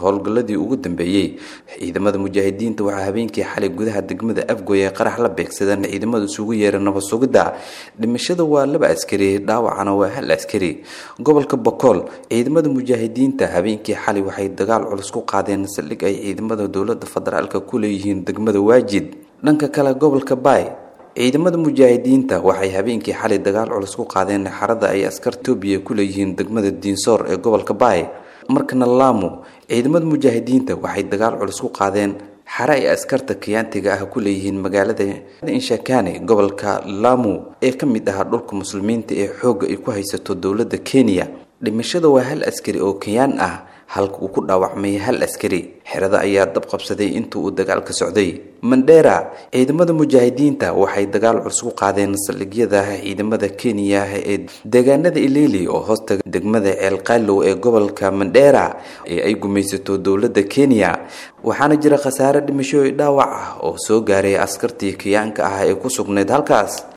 howlgalladii ugu dambeeyey ciidamada mujaahidiinta waxaa habeenkii xalay gudaha degmada afgoy ee qarax la beegsadeen ciidamada isugu yeera nabad sugidda dhimashada waa laba askari dhaawacana waa hal askari gobolka bokool ciidamada mujaahidiinta habeenkii xalay waxay dagaal culus ku qaadeen saldhig ay ciidamada dowlada federaalk ku leeyihiin degmada waajid dhanka kale gobolka baay ciidamada mujaahidiinta waxay habeenkii xalay dagaal culus ku qaadeen xarada ay askar toobiya ku leeyihiin degmada diinsoor ee gobolka baay markana laamo ciidamada mujaahidiinta waxay dagaal culus ku qaadeen xare ay askarta kiyaantiga ah ku leeyihiin magaalada inshakane gobolka lamu ee ka mid ahaa dhulka muslimiinta ee xoogga ay ku haysato dowladda kenya dhimashada waa hal askari oo kenyaan ah halka uu ku dhaawacmay hal askari xerada ayaa dab qabsaday inta uu dagaalka socday mandheera ciidamada mujaahidiinta waxay dagaal culus ku qaadeen saldhigyada ciidamada kenya ee deegaanada ilili oo hoosta degmada ceelqaalow ee gobolka mandheera ee ay gumaysato dowladda kenya waxaana jira khasaare dhimasho dhaawac ah oo soo gaaray askartii kiyaanka ah ee ku sugnayd halkaas